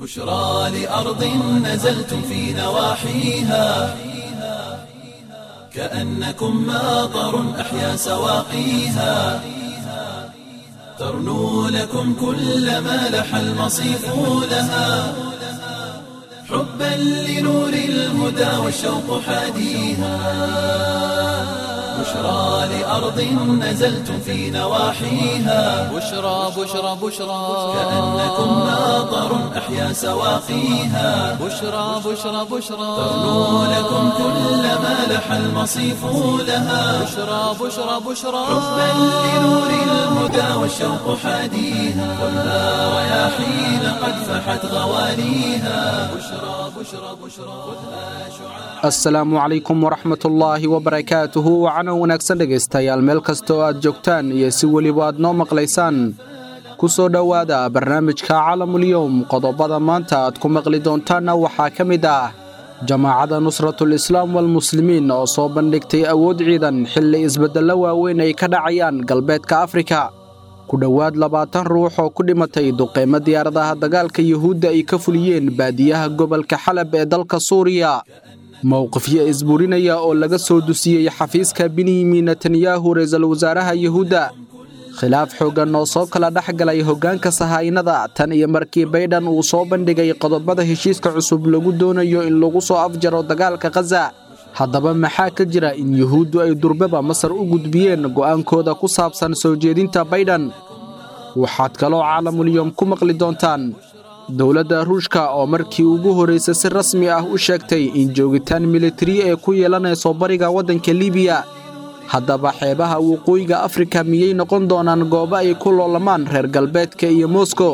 بشرى لأرض نزلتم في نواحيها كأنكم ماطر أحيا سواقيها ترنو لكم كل ما لح المصيف لها حبا لنور الهدى والشوق حاديها بشرى لأرض نزلتم في نواحيها بشرى بشرى بشرى كأنكم ماطر أحيا سواقيها بشرى بشرى بشرى ترنو لكم كل ما لح المصيف لها بشرى بشرى بشرى حبا لنور الهدى والشوق حاديها والنار رياحين قد فحت غواليها بشرى بشرى بشرى خذها شعاع asalaamu calaykum waraxmatullaahi wabarakaatuhu wacana wanaagsan dhegaystayaal meel kasta oo aad joogtaan iyo si weliba aad noo maqlaysaan ku soo dhowaada barnaamijka calamulyowm qodobada maanta aad ku maqli doontaanna waxaa ka mid ah jamaacadda nusratul islaam walmuslimiin oo soo bandhigtay awood ciidan xilli isbeddello waaweyn ay ka dhacayaan galbeedka afrika ku dhowaad labaatan ruux oo ku dhimatay duqeymo diyaaradaha dagaalka yuhuudda ay ka fuliyeen baadiyaha gobolka xalab ee dalka suuriya mowqifyo isburinaya oo laga soo dusiyey xafiiska benyamin netanyahu ra-iisul wasaaraha yuhuudda khilaaf xooggan oo soo kala dhex galay hoggaanka sahaynada tan iyo markii baydhan uu soo bandhigay qodobada heshiiska cusub lagu doonayo in lagu soo afjaro dagaalka khaza haddaba maxaa ka jira in yuhuuddu ay durbaba masar u gudbiyeen go'aankooda ku saabsan soo jeedinta baydhan waxaad kaloo caalamulyoom ku maqli doontaan dowladda ruushka oo markii ugu horraysay si rasmi ah u sheegtay in joogitaan militari ee ku yeelanayso bariga waddanka libiya haddaba xeebaha waqooyiga afrika miyay noqon doonaan goobo ay ku loolamaan reer galbeedka iyo moskow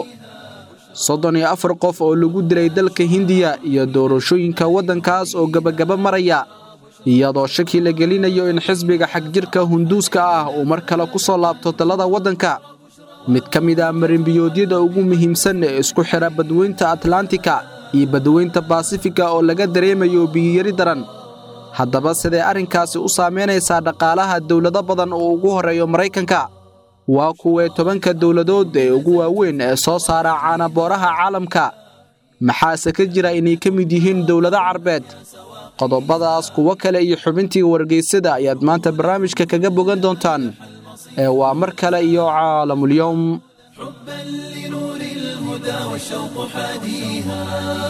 soddon iyo afar qof oo lagu dilay dalka hindiya iyo doorashooyinka waddankaas oo gebagaba maraya iyadoo shaki la gelinayo in xisbiga xagjirka hunduuska ah uu mar kale ku soo laabto talada waddanka mid ka mid ah marimbiyoodyada ugu muhiimsan ee isku xidha badweynta atlantika iyo badweynta baasifika oo laga dareemayo biyiyari daran haddaba sidee arrinkaasi u saamaynaysaa dhaqaalaha dowlado badan oo ugu horreeyo maraykanka waa kuwee tobanka dowladood ee ugu waaweyn ee soo saara caanabooraha caalamka maxaase ka jira inay ka mid yihiin dowlado carbeed qodobadaas kuwo kale iyo xubintii wargeysada ayaad maanta barnaamijka kaga bogan doontaan ee waa mar kale iyo caalamulyowm حبا لنور الهدى والشوق حاديها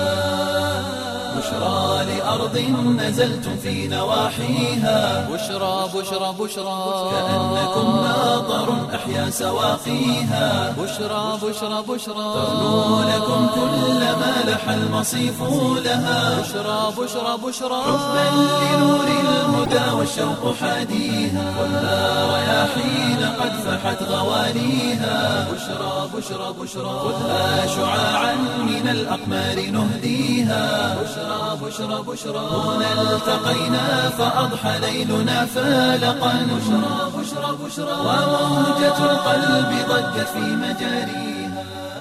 بشرى لأرض نزلتم في نواحيها بشرى بشرى بشرى كأنكم ماطر أحيا سواقيها بشرى بشرى بشرى ترنو لكم كل ما لح المصيف لها بشرى بشرى بشرى حبا لنور الهدى والشوق حاديها والنار رياحين قد فحت غواليها بشرى بشرى بشرى خذها شعاعا من الأقمار نهديها بشرى بشرى بشرى هنا التقينا فأضحى ليلنا فالقا بشرى بشرى بشرى وموجة القلب ضجت في مجاريها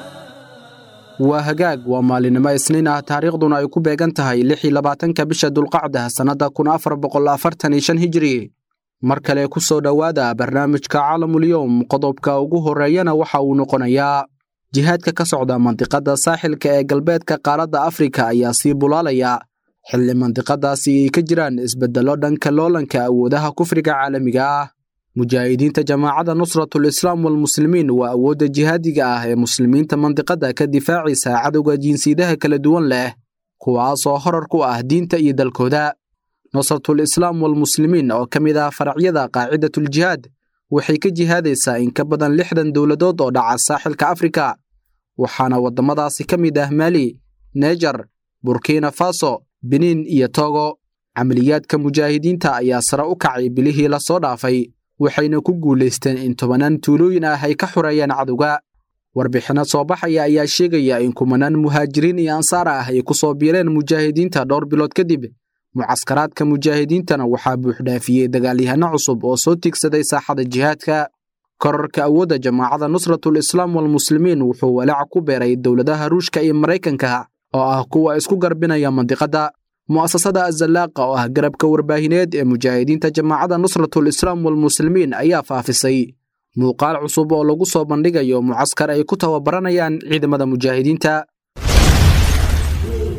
waa hagaag waa maalinimo isniin ah taariikhduna ay ku beegan tahay lix iyo labaatanka bisha dulqacda sannadda kun afar boqol afartan iyo shan hijiri mar kale ku soo dhowaada barnaamijka caalamulyoom qodobka ugu horreeyana waxa uu noqonayaa jihaadka ka socda mandiqadda saaxilka ee galbeedka qaaradda afrika ayaa sii bulaalaya xilli mandiqadaasi ay ka jiraan isbeddello dhanka loolanka awoodaha kufriga caalamiga ah mujaahidiinta jamaacadda nusratul islaam walmuslimiin waa awoodda jihaadiga ah ee muslimiinta mandiqadda ka difaacaysa cadowga jinsiyadaha kala duwan leh kuwaasoo horar ku ah diinta iyo dalkooda nusratul islaam walmuslimiin oo ka mid ah faracyada qaacidatuljihaad waxay ka jihaadaysaa in ka badan lixdan dowladood oo dhaca saaxilka afrika waxaana waddamadaasi ka mid ah mali nejar burkina faso beniin iyo togo camaliyaadka mujaahidiinta ayaa sare u kacay bilihii la soo dhaafay waxayna ku guulaysteen in tobanaan tuulooyin ah ay ka xureeyeen cadowga warbixinno soo baxaya ayaa sheegaya in kumanaan muhaajiriin iyo ansaar ah ay ku soo biireen mujaahidiinta dhowr bilood kadib mucaskaraadka mujaahidiintana waxaa buuxdhaafiyey dagaalyahanno cusub oo soo tigsaday saaxada jihaadka korarka awoodda jamaacadda nusratul islaam walmuslimiin wuxuu walaaca ku beeray dowladaha ruushka iyo maraykanka oo ah kuwa isku garbinaya mandiqadda mu'asasada azallaaqa oo ah garabka warbaahineed ee mujaahidiinta jamaacadda nusratul islaam walmuslimiin ayaa faafisay muuqaal cusub oo lagu soo bandhigayo mucaskar ay ku tababaranayaan ciidamada mujaahidiinta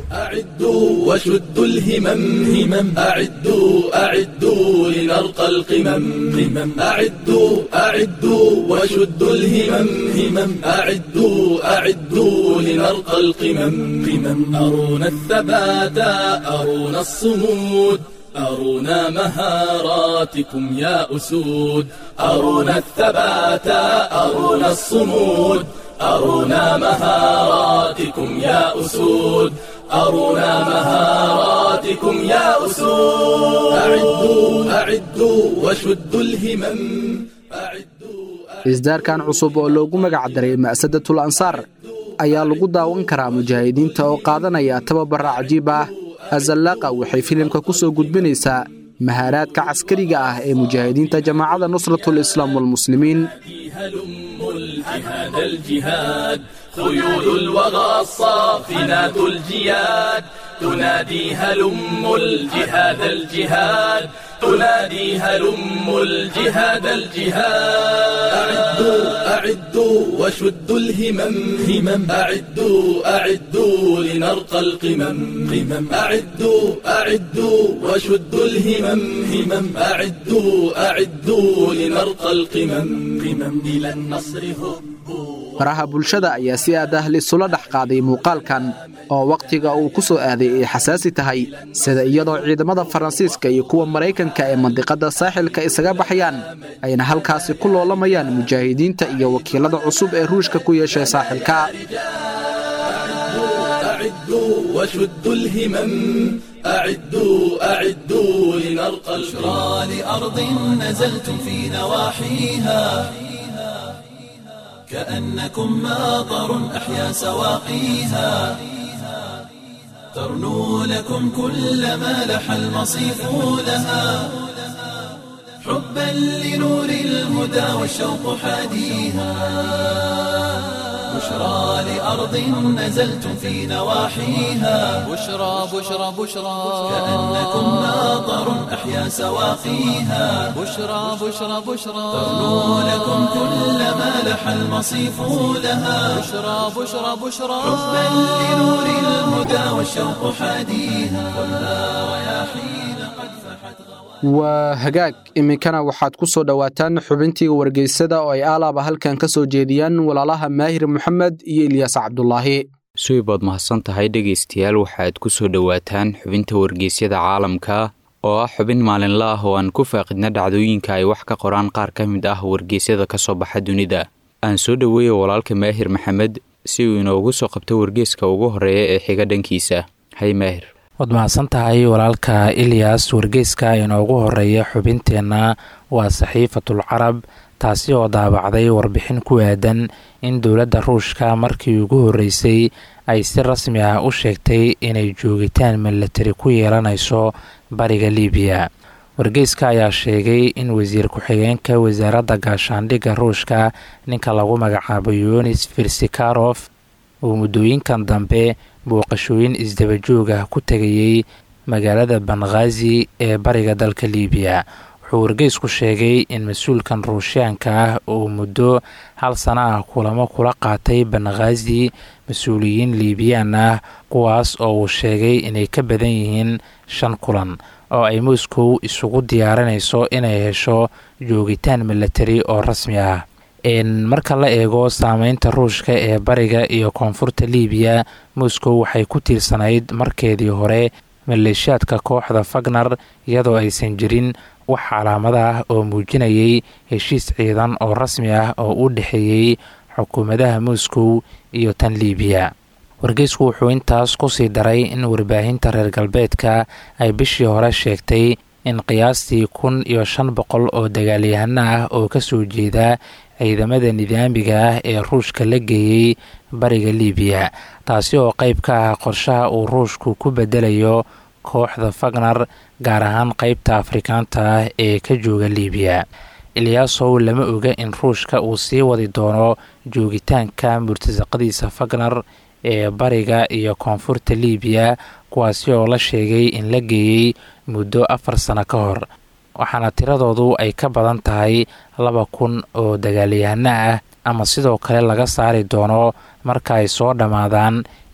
أعدوا وشدوا الهمم همم أعدوا أعدوا لنرقى القمم قمم أعدوا أعدوا وشدوا الهمم همم أعدوا أعدوا لنرقى القمم قمم أرونا الثبات أرونا الصمود أرونا مهاراتكم يا أسود أرونا الثبات أرونا الصمود أرونا مهاراتكم يا أسود أرونا مهاراتكم يا أسود أعدوا أعدوا وشدوا الهمم أعدوا isdaarkan cusub oo loogu magac daray ma'sadatul ansaar ayaa lagu daawan karaa mujaahidiinta oo qaadanaya tababara cajiib ah azallaaqa waxay filimka ku soo gudbinaysaa mahaaraadka caskariga ah ee mujaahidiinta jamaacadda nusratul islaam walmuslimiin هلم الجهاد الجهاد خيول الوغى الصافنات الجياد تنادي هلم الجهاد الجهاد تنادي هلم الجهاد الجهاد أعدوا أعدوا وشدوا الهمم همم أعدوا أعدوا لنرقى القمم قمم أعدوا أعدوا وشدوا الهمم همم أعدوا أعدوا لنرقى القمم قمم إلى النصر هبوا faraha bulshada ayaa si aad ah lisula dhex qaaday muuqaalkan oo wakhtiga uu ku soo aaday ay xasaasi tahay sida iyadoo ciidamada faransiiska iyo kuwa maraykanka ee mandiqadda saaxilka isaga baxayaan ayna halkaasi ku loolamayaan mujaahidiinta iyo wakiilada cusub ee ruushka ku yeeshay saaxilka أعدوا وشدوا الهمم أعدوا أعدوا لنرقى البشرى لأرض نزلتم في نواحيها كأنكم ماطر أحيا سواقيها ترنو لكم كل ما لح المصيف لها حبا لنور الهدى والشوق حاديها بشرى لأرض نزلتم في نواحيها بشرى بشرى بشرى كأنكم ماطر أحيا سواقيها بشرى بشرى بشرى ترنو لكم كل ما لح المصيف لها بشرى بشرى بشرى حبا لنور الهدى والشوق حاديها والنار رياحين قد فحت waa hagaag iminkana waxaad ku soo dhowaataan xubintii wargeysada oo ay aalaaba halkan ka soo jeediyaan walaalaha maahir moxamed iyo ilyaas cabdulaahi suibaad mahadsan tahay dhegaystayaal waxaad ku soo dhowaataan xubinta wargeysyada caalamka oo ah xubin maalinla ah oo aan ku faaqidna dhacdooyinka ay wax ka qoraan qaar ka mid ah wargeysyada ka soo baxa dunida aan soo dhoweeya walaalka maahir maxamed si uu inoogu soo qabto wargeyska ugu horreeya ee xiga dhankiisa hay maahir waad mahadsan tahay walaalka ilyas wargeyska inoogu horeeya xubinteenna waa saxiifatul carab taasi oo daabacday warbixin ku aadan in dowladda ruushka markii ugu horreysay ay si rasmi ah u sheegtay inay joogitaan milatari ku yeelanayso bariga libiya wargeyska ayaa sheegay in wasiir ku-xigeenka wasaaradda gaashaandhigga ruushka ninka lagu magacaabo yunis firsikarof uu muddooyinkan dambe booqashooyin isdabajoog ah ku tegayey magaalada banghaazi ee bariga dalka liibiya wuxuu wargeysku sheegay in mas-uulkan ruushiyaanka ah uu muddo hal sana ah kulamo kula qaatay banghaazi mas-uuliyiin liibiyaan ah kuwaas oo uu sheegay inay ka badan yihiin shan kulan oo ay moscow isugu diyaarinayso inay hesho joogitaan milatari oo rasmi ah marka la eego saameynta ruushka ee bariga iyo koonfurta liibiya moscow waxay ku tiirsanayd markeedii hore maleeshiyaadka kooxda fagner iyadoo aysan jirin wax calaamada ah oo muujinayay heshiis ciidan oo rasmi ah oo u dhexeeyey xukuumadaha moscow iyo tan liibiya wargeysku wuxuu intaas kusii daray in warbaahinta reer galbeedka ay bishii hore sheegtay in qiyaastii kun iyo shan boqol oo dagaalyahano ah oo kasoo jeeda ciidamada nidaamiga ah ee ruushka la geeyey bariga liibiya taasi oo qeyb ka ah qorshaha uu ruushku ku bedelayo kooxda fagner gaar ahaan qeybta afrikaanta ah ee ka jooga liibiya ilyaasow lama oga in ruushka uu sii wadi doono joogitaanka murtasaqadiisa fagner ee bariga iyo koonfurta liibiya kuwaasi oo la sheegay in la geeyey muddo afar sano ka hor waxaana tiradoodu ay ka badan tahay laba kun oo dagaalyahano ah ama sidoo kale laga saari doono marka ay soo dhammaadaan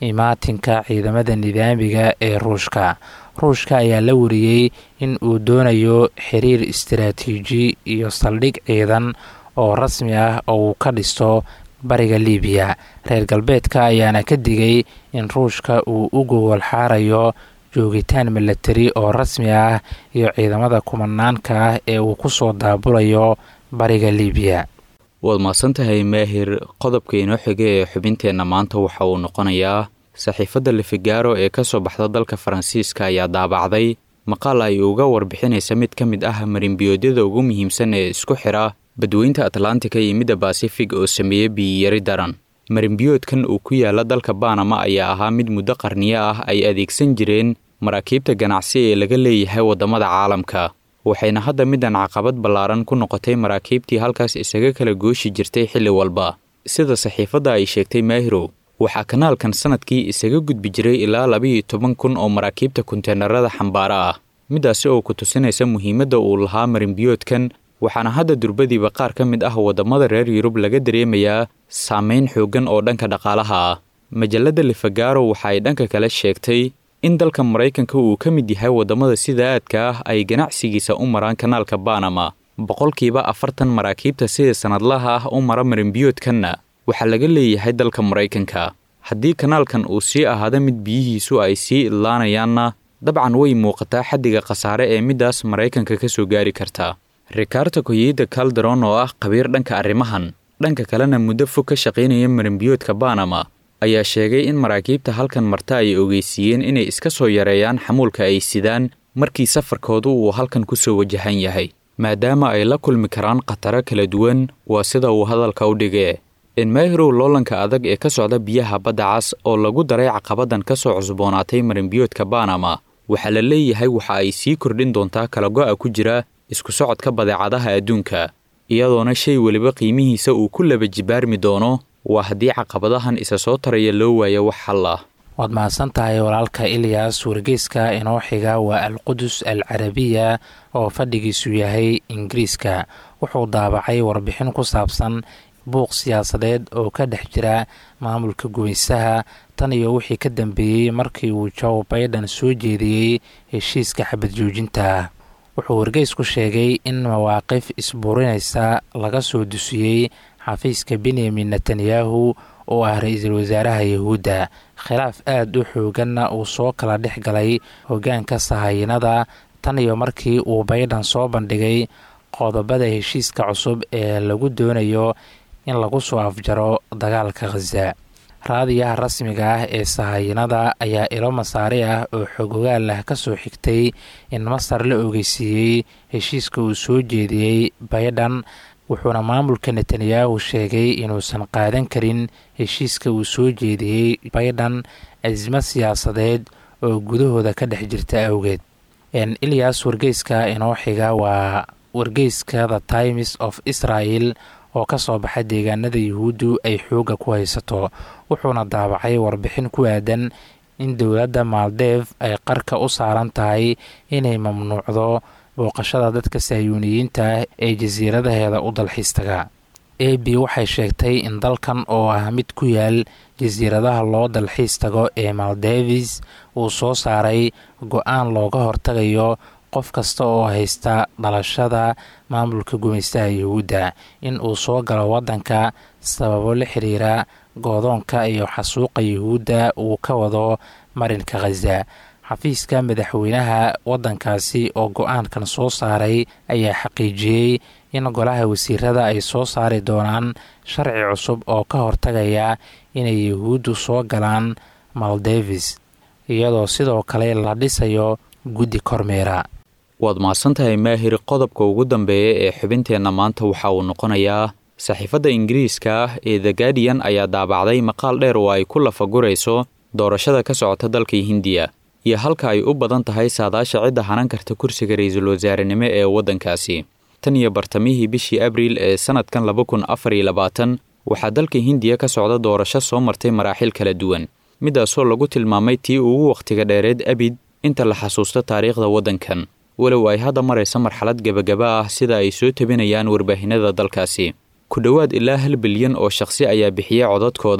imaatinka ciidamada nidaamiga ee ruushka ruushka ayaa la wariyey in uu doonayo xiriir istaraatiiji iyo saldhig ciidan oo rasmi ah oo uu ka dhisto bariga libiya reer galbeedka ayaana ka digay in ruushka uu u gowol xaarayo joogitaan milatari oo rasmi ah iyo ciidamada kumanaanka ah ee uu ku soo daabulayo bariga libiya waad mahadsantahay maahir qodobka inoo xiga ee xubinteenna maanta waxa uu noqonayaa saxiifadda lefigaro ee ka soo baxda dalka faransiiska ayaa daabacday maqaal ay uga warbixinaysa mid ka mid ah marimbiyoodyada ugu muhiimsan ee isku xidha badweynta atlantika iyo midda basifig oo sameeya biyiyari daran marimbiyoodkan uu ku yaala dalka banama ayaa ahaa mid muddo qarniyo ah ay adeegsan jireen maraakiibta ganacsi ee laga leeyahay waddamada caalamka waxayna hadda middan caqabad ballaaran ku noqotay maraakiibtii halkaas isaga kala gooshi jirtay xilli walba sida saxiifadda ay sheegtay maahirow waxaa kanaalkan sannadkii isaga gudbi jiray ilaa labiiyo toban kun oo maraakiibta konteenarada xambaara ah middaasi oo ku tusinaysa muhiimadda uu lahaa marimbiyoodkan waxaana hadda durbadiiba qaar ka mid ah waddamada reer yurub laga dareemayaa saamayn xooggan oo dhanka dhaqaalaha ah majalladda lefagaro waxa ay dhanka kale sheegtay in dalka maraykanka uu ka mid yahay waddamada sida aadka ah ay ganacsigiisa u maraan kanaalka banama boqolkiiba afartan maraakiibta sida sannadlaha ah u mara marimbiyoodkanna waxaa laga leeyahay dalka maraykanka haddii kanaalkan uu sii ahaado mid biyihiisu ay sii idlaanayaanna dabcan way muuqataa xaddiga khasaare ee middaas maraykanka ka soo gaari karta rikardo koyida calderon oo ah khabiir dhanka arrimahan dhanka kalena muddo fog ka shaqaynaya marimbiyoodka banama ayaa sheegay in maraakiibta halkan marta ay ogeysiiyeen inay iska soo yareeyaan xamuulka ay sidaan markii safarkoodu uu halkan ku soo wajahan yahay maadaama ay la kulmi karaan khataro kala duwan waa sida uu hadalka u dhigee enmaahirow loolanka adag ee ka socda biyaha badda cas oo lagu daray caqabadan ka soo cusboonaatay marimbiyoodka banama waxaa la leeyahay waxa ay sii kordhin doontaa kala go'a ku jira isku socodka badeecadaha adduunka iyadoona shay weliba qiimihiisa uu ku laba jibaarmi doono waa haddii caqabadahan isa soo taraya loo waayo wax xal ah waad mahadsan tahay walaalka ilyas wargeyska inoo xiga waa alqudus al carabiya oo fadhigiisu yahay ingiriiska wuxuu daabacay warbixin ku saabsan buuq siyaasadeed oo ka dhex jira maamulka gumaysaha tan iyo wixii ka dambeeyey markii uu joe baiden soo jeediyey heshiiska xabad joojinta wuxuu wargeysku sheegay in mawaaqif isbuurinaysa laga soo dusiyey xafiiska benyamin netanyahu oo ah ra-iisul wasaaraha yahuudda khilaaf aada u xooganna uu soo kala dhex galay hoggaanka sahayanada tan iyo markii uu baydhan soo bandhigay qodobada heshiiska cusub ee lagu doonayo in lagu soo afjaro dagaalka khaza raadiyaha rasmiga ah ee sahayanada ayaa ilo masaari ah oo xogogaal ah ka soo xigtay in masar la ogeysiiyey heshiiska uu soo jeediyey baydhan wuxuuna maamulka netanyahu sheegay inuusan qaadan karin heshiiska uu soo jeediyey baydhan cismo siyaasadeed oo gudahooda ka dhex jirta awgeed ilyas wargeyska inoo xiga waa wargeyska the times of israel oo ka soo baxa deegaanada yuhuuddu ay xoogga ku haysato wuxuuna daabacay warbixin ku aadan in dowladda maaldeef ay qarka u saaran tahay inay mamnuucdo booqashada dadka sahyuuniyiinta ah ee jasiiradaheeda u dalxiistaga a b waxay sheegtay in dalkan oo ah mid ku yaal jasiiradaha loo dalxiis tago ee maldevis uu soo saaray go-aan looga hortagayo qof kasta oo haysta dhalashada maamulka gumaystaha yuhuudda in uu soo galo waddanka sababo la xiriira goodoonka iyo xasuuqa yuhuudda uu ka wado marinka khaza xafiiska madaxweynaha waddankaasi oo go-aankan soo saaray ayaa xaqiijiyey in golaha wasiirada ay soo saari doonaan sharci cusub oo ka hortagaya inay yuhuuddu soo galaan maldevis iyadoo sidoo kale la dhisayo guddi kormeera waad mahadsantahay maahir qodobka ugu dambeeya ee xubinteenna maanta waxa uu noqonayaa saxiifadda ingiriiska ah ee the guardian ayaa daabacday maqaal dheer oo ay ku lafagurayso doorashada ka socota dalka hindiya iyo halka ay u badan tahay saadaasha cidda hanan karta kursiga ra-iisul wasaarenimo ee waddankaasi tan iyo bartamihii bishii abriil ee sannadkan laba kun afar iyo labaatan waxaa dalka hindiya ka socda doorasho soo martay maraaxil kala duwan midaasoo lagu tilmaamay tii ugu wakhtiga dheereed abid inta la xasuusto taariikhda waddankan walow ay hadda maraysa marxalad gebagaba ah sida ay soo tabinayaan warbaahinada dalkaasi ku dhowaad ilaa hal bilyan oo shakhsi ayaa bixiyey codadkooda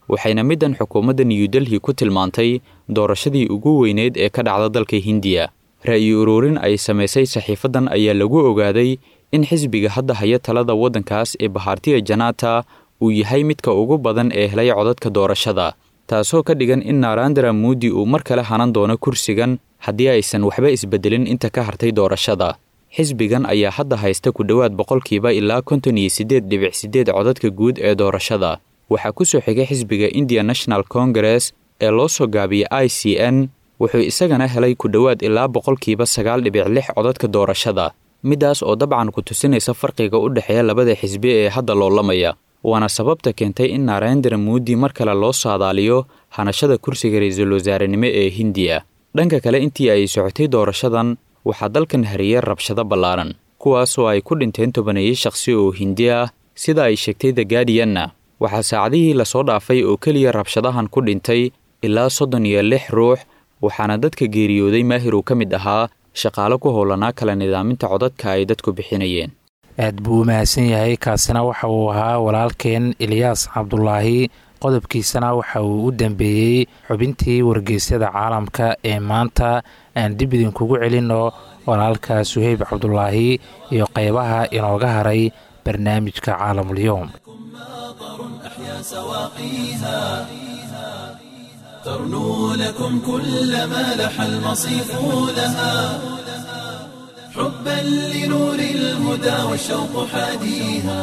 waxayna middan xukuumadda new delhi ku tilmaantay doorashadii ugu weyneyd ee ka dhacda dalka hindiya ra'yi ururin ay samaysay saxiifaddan ayaa lagu ogaaday in xisbiga hadda haya talada waddankaas ee bahaartiya janata uu yahay midka ugu badan ee helay codadka doorashada taasoo ka dhigan in narandara muudi uu mar kale hanan doono kursigan haddii aysan waxba isbedelin inta ka hartay doorashada xisbigan ayaa hadda haysta ku dhowaad boqolkiiba ilaa konton iyo siddeed dhibic siddeed codadka guud ee doorashada waxaa ku soo xigay xisbiga indian national congress ee loo soo gaabiyay i c n wuxuu isagana helay ku dhowaad ilaa boqolkiiba sagaal dhibic lix codadka doorashada middaas oo dabcan ku tusinaysa farqiga u dhexeeya labada xisbi ee hadda loolamaya waana sababta keentay in narendra muudi mar kale loo saadaaliyo hanashada kursiga ra-iisul wasaarenimo ee hindiya dhanka kale intii ay socotay doorashadan waxaa dalkan hariyey rabshado ballaaran kuwaasoo ay ku dhinteen tobaneeye shakhsi oo hindi ah sida ay sheegtay the guardianna waxaa saacadihii lasoo dhaafay oo keliya rabshadahan ku dhintay ilaa soddon iyo lix ruux waxaana dadka geeriyooday maahir uu ka mid ahaa shaqaale ku howlanaa kala nidaaminta codadka ay dadku bixinayeen aad buu u mahadsan yahay kaasina waxa uu ahaa walaalkeen ilyaas cabdulaahi qodobkiisana waxa uu u dambeeyey xubintii wargeysyada caalamka ee maanta aan dib idinkugu celinno walaalka suheyb cabdulaahi iyo qeybaha inooga haray barnaamijka caalamulyoom ترنو لكم كل ما لح المصيف لها حبا لنور الهدى والشوق حاديها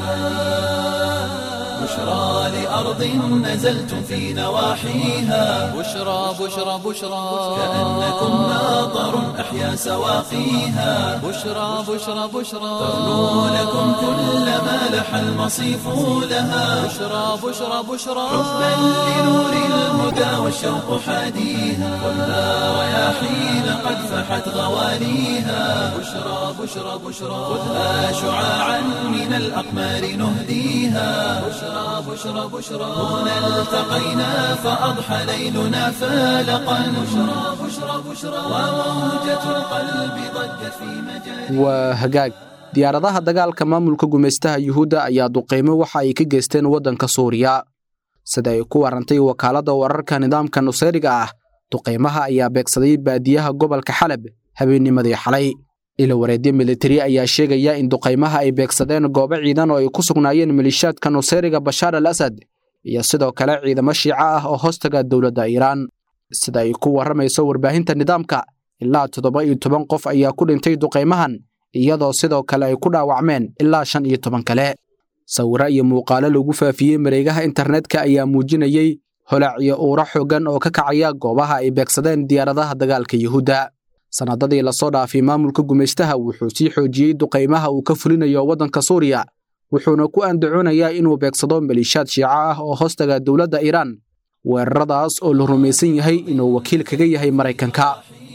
بشرى لأرض نزلتم في نواحيها بشرى بشرى بشرى كأنكم ناظر أحيا سواقيها بشرى بشرى بشرى ترنو لكم كل ما لح المصيف لها بشرى بشرى بشرى حبا لنور الهدى والشوق حاديها خذها رياحين قد فحت غواليها بشرى بشرى بشرى خذها شعاعا من الأقمار نهديها بشرى بشرى بشرى هنا التقينا فأضحى ليلنا فالقا بشرى بشرى بشرى وموجة القلب ضجت في مجال waa hagaag diyaaradaha dagaalka maamulka gumaystaha yuhuudda ayaa duqeymo waxa ay ka geysteen waddanka suuriya sida ay ku warantay wakaaladda wararka nidaamka nusayriga ah duqeymaha ayaa beegsaday baadiyaha gobolka xalab habeennimadii xalay ila wareedyo militari ayaa sheegaya in duqaymaha ay beegsadeen goobo ciidan oo ay ku sugnaayeen malishaadka nusayriga bashaar al asad iyo sidoo kale ciidamo shiico ah oo hoostaga dowladda iiraan sida ay ku warramayso warbaahinta nidaamka ilaa toddoba iyo toban qof ayaa ku dhintay duqaymahan iyadoo sidoo kale ay ku dhaawacmeen ilaa shan iyo toban kale sawiro iyo muuqaalo lagu faafiyey mareegaha internetka ayaa muujinayey holac iyo uuro xooggan oo ka kacaya goobaha ay beegsadeen diyaaradaha dagaalka yuhuudda sannadadii lasoo dhaafay maamulka gumaystaha wuxuu sii xoojiyey duqaymaha uu ka fulinayo waddanka suuriya wuxuuna ku andacoonayaa inuu beegsado maliishaad shiico ah oo hoostaga dowladda iiraan weeraradaas oo la rumaysan yahay inuu wakiil kaga yahay maraykanka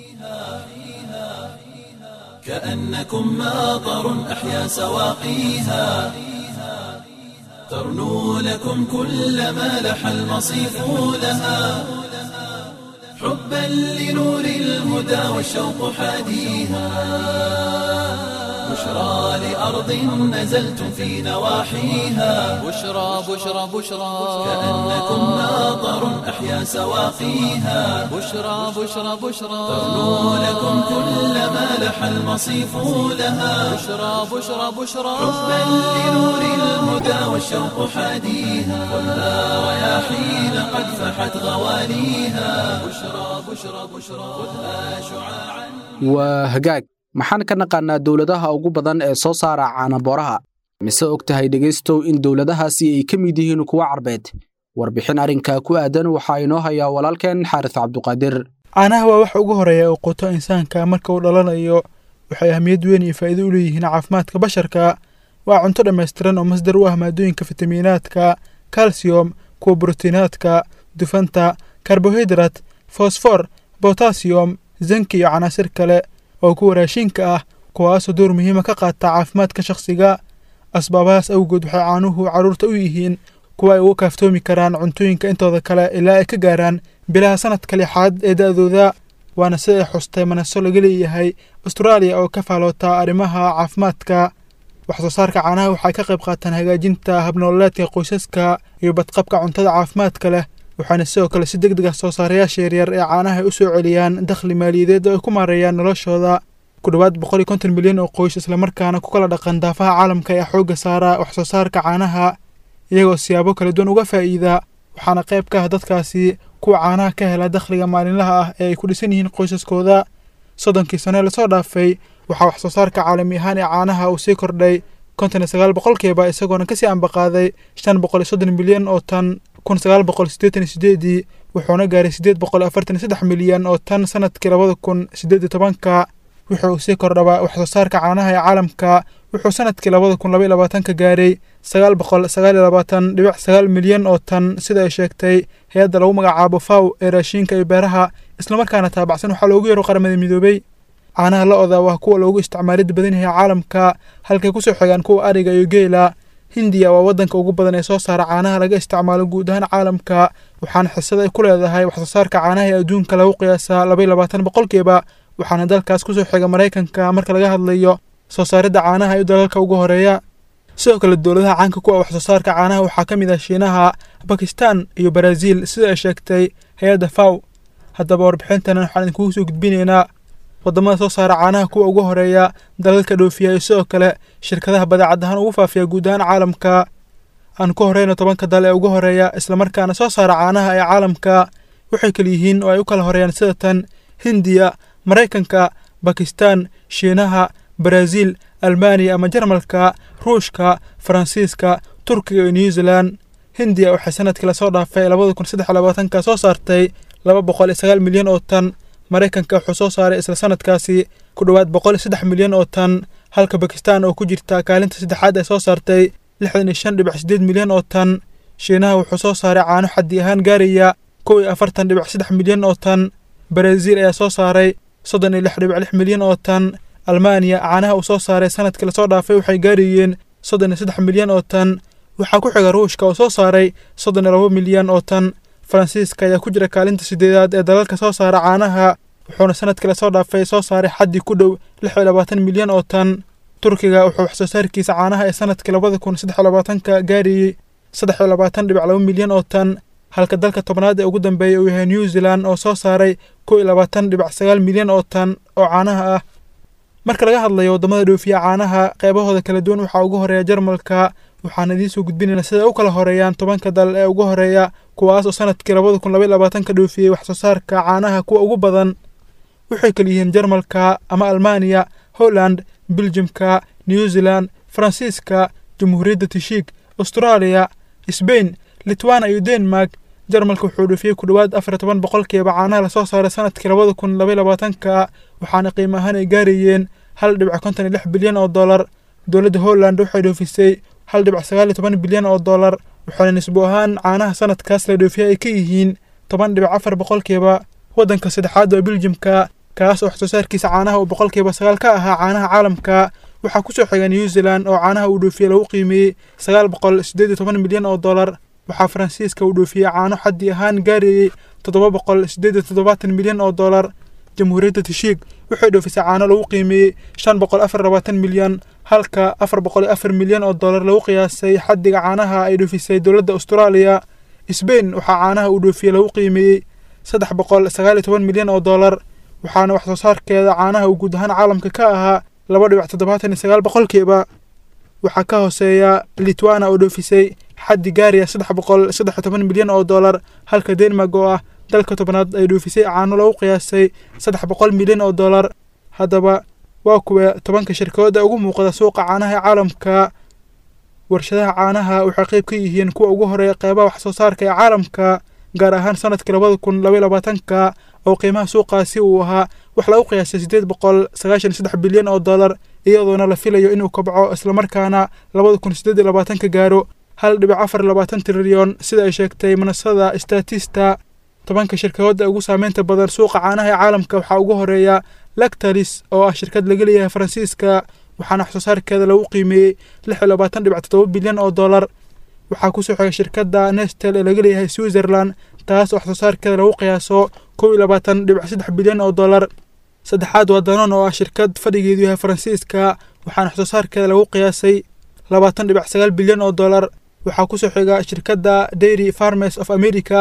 كأنكم ماطر أحيا سواقيها ترنو لكم كل ما لح المصيف لها حبا لنور الهدى والشوق حاديها بشرى لأرض نزلتم في نواحيها بشرى بشرى بشرى كأنكم ماطر أحيا سواقيها بشرى بشرى بشرى ترنو لكم كل ما لح المصيف لها بشرى بشرى بشرى حبا لنور الهدى والشوق حاديها خذها رياحين قد فحت غواليها بشرى بشرى بشرى خذها شعاعا waa hagaag maxaan ka naqaannaa dowladaha ugu badan ee soo saara caanabooraha mise og tahay dhegaystow in dowladahaasi ay ka mid yihiin kuwa carbeed warbixin arrinkaa ku aadan waxaa inoo hayaa walaalkeen xaaris cabduqaadir caanaha waa waxa ugu horeeya uu quto insaanka marka uu dhalanayo waxay ahmiyad weyn iyo faa'iido u leeyihiin caafimaadka basharka waa cunto dhammaystiran oo masdar u ah maadooyinka fitamiinaadka kalsiyom kuwa brotiinaadka dufanta karbohaydarat fosfor botasiyom zanki iyo canaasir kale oo kuwa raashinka ah kuwaasoo door muhiima ka qaata caafimaadka shakhsiga asbaabahaas awgood waxay caanuhu carruurta u yihiin kuwa ay uga kaaftoomi karaan cuntooyinka intooda kale ilaa ay ka gaaraan bilaha sanadka lixaad ee da'dooda waana sida ay xustay manaso laga leeyahay astraaliya oo ka faaloota arrimaha caafimaadka wax soo saarka caanaha waxay ka qayb qaataan hagaajinta habnoololeedka qoysaska iyo badqabka cuntada caafimaadka leh waxaana sidoo kale si deg deg ah soo saarayaasha yaryar ee caanaha ay u soo celiyaan dakhli maaliyadeed oo ay ku maareeyaan noloshooda ku dhowaad boqol iyo konton milyan oo qoys islamarkaana ku kala dhaqan daafaha caalamka ayaa xoogga saara wax soo saarka caanaha iyagoo siyaabo kala duwan uga faa'iida waxaana qayb ka ah dadkaasi kuwa caanaha ka hela dakhliga maalinlaha ah ee ay ku dhisan yihiin qoysaskooda soddonkii sano ee lasoo dhaafay waxaa wax soo saarka caalami ahaan ee caanaha uu sii kordhay konton iyo sagaal boqolkiiba isagoona kasii ambaqaaday shan boqol iyo soddon milyan oo tan kun sagaal boqol siddeetan iyo sideedii wuxuuna gaaray siddeed boqol afartan iyo saddex milyan oo tan sanadkii labada kun siddeed iyo tobanka wuxuu uu sii kordhabaa wax soo saarka caanaha ee caalamka wuxuu sanadkii labada kun laba iyo labaatanka gaaray sagaal boqol sagaal iyo labaatan dhibic sagaal milyan oo tan sida ay sheegtay hay-adda lagu magacaabo faw ee raashiinka iyo beeraha islamarkaana taabacsan waxaa loogu yeero qaramada midoobay caanaha lo-da waa kuwa loogu isticmaalid badan yahay caalamka halkay kusoo xigaan kuwa ariga iyo geela hindiya waa waddanka ugu badan ee soo saara caanaha laga isticmaalo guud ahaan caalamka waxaana xisad ay ku leedahay wax soo saarka caanaha ee adduunka lagu qiyaasaa laba iyo labaatan boqolkiiba waxaana dalkaas kusoo xiga maraykanka marka laga hadlayo soo saaridda caanaha iyo dalalka ugu horeeya sidoo kale dowladaha caanka ku ah wax soo saarka caanaha waxaa ka mid ah shiinaha bakistan iyo baraaziil sida ay sheegtay hay-adda faw haddaba warbixintana waxaan idinkugu soo gudbinaynaa waddamada soo saara caanaha kuwa ugu horeeya dalalka dhoofiya iyo sidoo kale shirkadaha badeecad ahaan ugu faafiya guud ahaan caalamka aan ku horeyno tobanka dal ee ugu horeeya islamarkaana soo saara caanaha ee caalamka waxay kala yihiin oo ay u kala horeeyaan sida tan hindiya maraykanka bakistan shiinaha baraaziil almaaniya ama jarmalka ruushka faransiiska turkiga iyo new zealand hindiya waxay sanadkii lasoo dhaafay labada kun saddex labaatanka soo saartay laba boqol iyo sagaal milyan oo tan maraykanka wuxuu soo saaray isla sanadkaasi ku dhowaad boqol iyo saddex milyan oo tan halka bakistan oo ku jirta kaalinta saddexaad ay soo saartay lixdan iyo shan dhibic siddeed milyan oo tan shiinaha wuxuu soo saaray caano xaddi ahaan gaaraya kow iyo afartan dhibic saddex milyan oo tan baraaziil ayaa soo saaray soddon iyo lix dhibic lix milyan oo tan almaaniya caanaha uu soo saaray sanadkii lasoo dhaafay waxay gaarayeen soddon iyo saddex milyan oo tan waxaa ku xiga ruushka oo soo saaray soddon iyo laba milyan oo tan faransiiska ayaa ku jira kaalinta sideedaad ee dalalka soo saara caanaha wuxuuna sanadkii lasoo dhaafay soo saaray xaddi ku dhow lix iyo labaatan milyan oo tan turkiga wuxuu wax soo saarkiisa caanaha ee sanadkii labada kun saddex iyo labaatanka gaarayey saddex iyo labaatan dhibic laba milyan oo tan halka dalka tobnaad ee ugu dambeeya uu yahay new zealand oo soo saaray kow iyo labaatan dhibic sagaal milyan oo tan oo caanaha ah marka laga hadlayo waddamada dhoofiya caanaha qeybahooda kala duwan waxaa ugu horeeya jarmalka waxaan idiin soo gudbinaynaa sida u kala horeeyaan tobanka dal ee ugu horeeya kuwaas oo sanadkii labada kun labaiy labaatanka dhoofiyey wax soo saarka caanaha kuwa ugu badan waxay kala yihiin jarmalka ama almaaniya holland beljimka new zealand faransiiska jamhuuriyadda tishiik austraaliya sbain litwana iyo denmark jarmalka wuxuu dhoofiyey ku dhowaad afar iyo toban boqolkiiba caanaha lasoo saaray sanadkii labada kun labaiy labaatanka waxaana qiimo ahaan ay gaarayeen hal dhibic konton iyo lix bilyan oo dollar dowladda holland waxay dhoofisay hal dhibic sagaal iyo toban bilyan oo dollar waxaana nisbo ahaan caanaha sanadkaas la dhoofiyay ay ka yihiin toban dhibic afar boqolkiiba waddanka saddexaad waa beljimka kaas oo wax soo saarkiisa caanaha uu boqolkiiba sagaal ka ahaa caanaha caalamka waxaa kusoo xiga new zealand oo caanaha uu dhoofiyey lagu qiimeeyey sagaal boqol siddeed iyo toban milyan oo dollar waxaa faransiiska uu dhoofiyey caano xaddi ahaan gaarayey toddoba boqol siddeed iyo toddobaatan milyan oo dollar jamhuuriyadda tishiik waxay dhoofisay caano lagu qiimeeyey shan boqol afar labaatan milyan halka afar boqol iyo afar milyan oo dollar lagu qiyaasay xaddiga caanaha ay dhoofisay dowladda austraaliya sbain waxaa caanaha uu dhoofiyey lagu qiimeeyey saddex boqol sagaal iyo toban milyan oo dollar waxaana wax soo saarkeeda caanaha uu guud ahaan caalamka ka ahaa laba dhibic toddobaatan iyo sagaal boqolkiiba waxaa ka hooseeya litwana oo dhoofisay xaddi gaaraya saddex boqol saddex iyo toban milyan oo dollar halka denmark oo ah dalka tobnaad ay dhoofisay caano lagu qiyaasay saddex boqol milyan oo dollar haddaba waa kuwa tobanka shirkadooda ugu muuqda suuqa caanaha ee caalamka warshadaha caanaha waxay qayb ka yihiin kuwa ugu horeeya qeybaha wax soo saarka ee caalamka gaar ahaan sanadkii labada kun labaiy labaatanka oo qiimaha suuqaasi uu ahaa wax lagu qiyaasay siddeed boqol sagaashan iyo saddex bilyan oo dollar iyadoona la filayo inuu kobco islamarkaana labada kun siddeed iyo labaatanka gaaro hal dhibic afar labaatan trilyon sida ay sheegtay manasada statista tobanka shirkadooda ugu saameynta badan suuqa caanaha ee caalamka waxaa ugu horeeya lactalis oo ah shirkad laga leeyahay faransiiska waxaana wax soo saarkeeda lagu qiimeeyey lix iyo labaatan dhibic toddoba bilyan oo dollar waxaa kusoo xiga shirkadda nestel ee laga leeyahay switzerland taas oo wax soo saarkeeda lagu qiyaaso kow iyo labaatan dhibic saddex bilyan oo dollar saddexaad waa danon oo ah shirkad fadhigeedu yahay faransiiska waxaana wax soo saarkeeda lagu qiyaasay labaatan dhibic sagaal bilyan oo dollar waxaa kusoo xiga shirkadda dairy farmers of america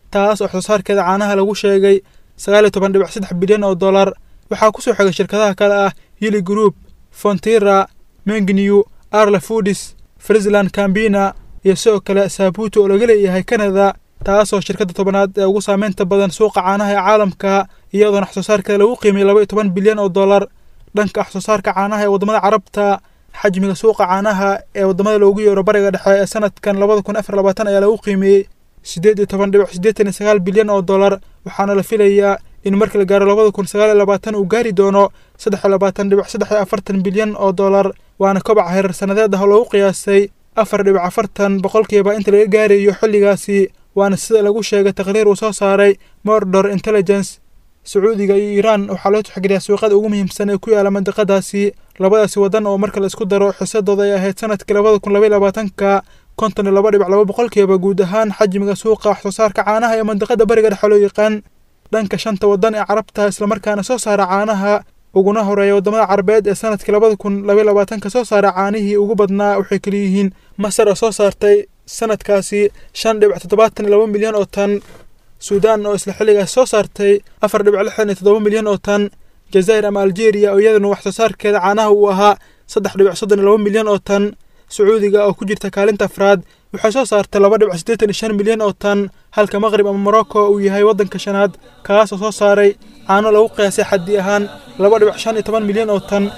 taas oo waxsoosaarkeeda caanaha lagu sheegay sagaal iyo toban dhibic saddex bilyan oo dollar waxaa kusoo xigay shirkadaha kale ah yili group fontira mengnew arla foodis friesland cambina iyo sidoo kale saabuuto oo laga leeyahay canada taasoo shirkadda tobanaad ee ugu saameynta badan suuqa caanaha ee caalamka iyadoona waxsoosaarkeeda lagu qiimiyay laba iyo toban bilyan oo dollar dhanka waxsoosaarka caanaha ee waddamada carabta xajmiga suuqa caanaha ee waddamada loogu yeero bariga dhexe ee sanadkan labada kun afar labaatan ayaa lagu qiimeeyey siddeed iyo toban dhibic siddeetan iyo sagaal bilyan oo dollar waxaana la filayaa in marka la gaaro labada kun sagaal iyo labaatan uu gaari doono saddex iyo labaatan dhibic saddex iyo afartan bilyan oo dollar waana kobaca hereer sanadeed ah oo lagu qiyaasay afar dhibic afartan boqolkiiba inta laga gaarayo xilligaasi waana sida lagu sheegay taqriir uu soo saaray mordor intelligence sacuudiga iyo iiraan waxaa loo tixgeliyaa suuqyada ugu muhiimsan ee ku yaala mandiqadaasi labadaasi waddan oo marka la isku daro xisadooda ay ahayd sanadkii labada kun labaiy labaatanka konton iyo laba dhibic laba boqolkiiba guud ahaan xajmiga suuqa waxsoosaarka caanaha ee mandiqada bariga dhexe loo yaqaan dhanka shanta waddan ee carabta islamarkaana soo saara caanaha uguna horeeya waddamada carabeed ee sanadkii labada kun labaiy labaatanka soo saara caanihii ugu badnaa waxay kaliyihiin masar oo soo saartay sanadkaasi shan dhibic toddobaatan iyo laba milyan oo tan suudaan oo isla xilligaas soo saartay afar dhibic lixdan iyo toddoba milyan oo tan jazaa'ir ama algeria oo iyaduna waxsoosaarkeeda caanaha uu ahaa saddex dhibic soddon iyo laba milyan oo tan sacuudiga oo ku jirta kaalinta afraad waxay soo saartay laba dhibic siddeetan iyo shan milyan oo tan halka maqrib ama morocco uu yahay waddanka shanaad kaasoo soo saaray caano lagu qiyaasay xaddi ahaan laba dhibic shan iyo toban milyan oo tan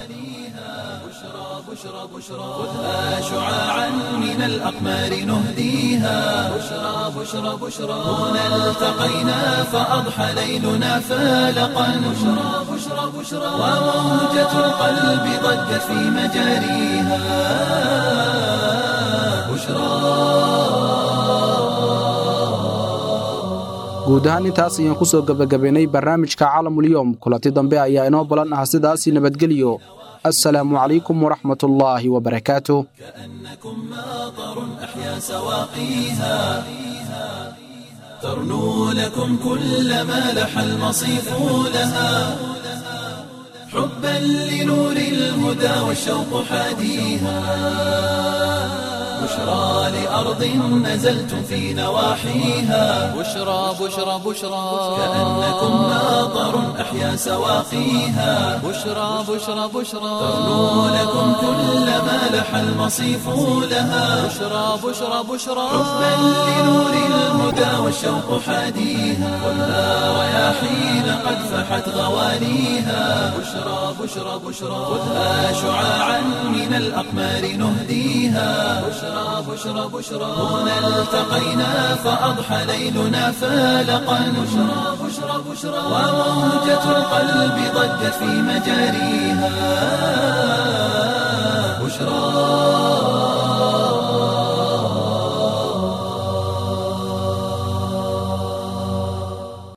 خذها شعاعا من الأقمار نهديها بشرى بشرى بشرى هنا التقينا فأضحى ليلنا فالقا بشرى بشرى بشرى وموجة القلب ضجت في مجاريها guud ahaan intaas ayaan ku soo gebagabaynay barnaamijka caalamulyoom kulanti dambe ayaa inoo balan ah sidaasi nabadgelyo assalaamu calaykum waraxmatullaahi wabarakaatuh كأنكم ماطر أحيا سواقيها ترنو لكم كل ما لح المصيف لها حبا لنور الهدى والشوق حاديها بشرى لأرض نزلتم في نواحيها بشرى بشرى بشرى كأنكم ماطر أحيا سواقيها بشرى بشرى بشرى ترنو لكم كل ما لح المصيف لها بشرى بشرى بشرى حبا لنور الهدى والشوق حاديها خذها رياحين قد فحت غوانيها بشرى بشرى بشرى خذها شعاعا من الأقمار نهديها بشرى بشرى بشرى هنا التقينا فأضحى ليلنا فالقا بشرى بشرى بشرى وموجة القلب ضجت في مجاريها